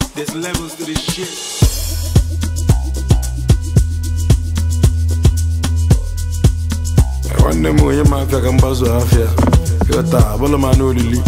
There's levels to this shit. nwanne m onye ma afịa ka mgbazu afịa ịghọta abụla m anụ olili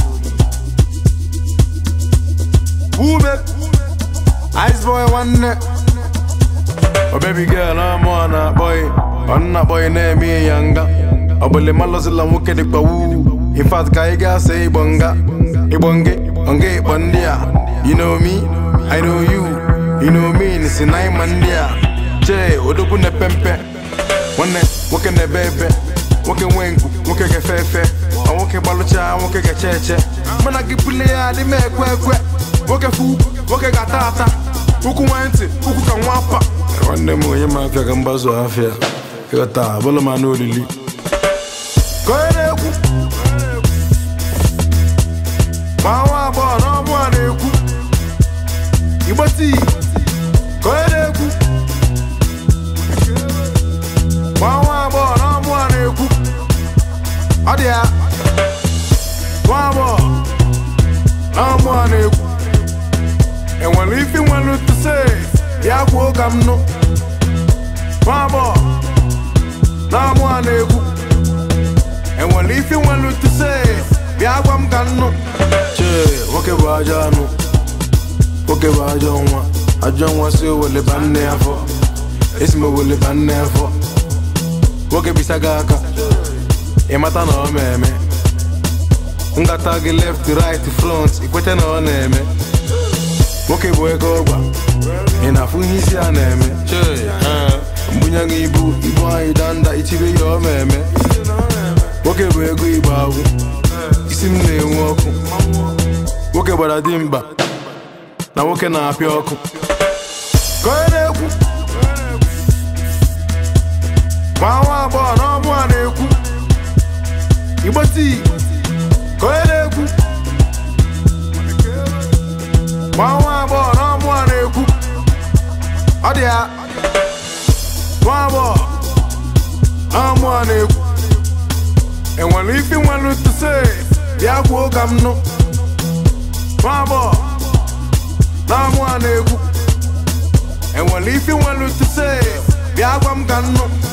ume ice boy nwanne obebi girl ọmụ ọ na-akpọghị ọ na-akpọghị na-eme ya nga ọbụla malụzila nwoke dịkwa wuu infat ka ị ga-asa ịgbọ nga ịgbọ nge nga ịkpọ ndị a you know me i know you you know me si na ịma ndị a chee odogwu na-epe mpe nwanne nwoke na-ebe ebe nwoke nwee nku nwoke ga-efe efe ọ nwoke gbalụcha nwoke ga-eche eche mana gị bule ya adị m ekwe ekwe nwoke fu nwoke ga-ata ata ụkwụ nwee ntị ụkwụ ka nwa apa nwanne m onye ma afịa ka mgbazu afịa ịghọta abụla m anụ olili ka onye na-ekwu ma nwa agbọghọ na ọmụ a na-ekwu igbo tii ka onye na-ekwu ma nwa agbọghọ na ọmụ a na-ekwu ọ dị ya nwa agbọghọ na ọmụ a na-ekwu enwere ife nwere tuse bịa kwuo ka m nụ nwa agbọghọ na ọmụ a na-ekwu enwere ife nwere tuse bịa gwa m ka m nụ chee nwoke bụ ajọ anụ nwoke bụ ajọ nwa ajọ nwa si oweleba nne ya afọ esi m oweleba nne ya afọ nwoke bisa gị aka ịmata na ọ na-eme ngata gị left right front ikwete na ọ na-eme nwoke bụ ego ọgba ị na-afụ ihe isi a na-eme chee mbunye gị ibu ibu anyị danda itibe ya ọ na-eme nwoke bụ ego igbo agwụ isi m na-enwe ọkụ nwoke gbara dimkpa na nwoke na-apịa ọkụ ka onye na-ekwu ma nwa agbọghọ na ọmụ a na-ekwu igbo tii ka onye na-ekwu ma nwa agbọghọ na ọmụ a na-ekwu ọ dị ya nwa agbọghọ na ọmụ a na-ekwu enwere ife nwere tuse bịa kwuo ka m nụ nwa agbọghọ na ọmụ a na-ekwu enwere ife nwere tuse bịa gwa m ka m nụ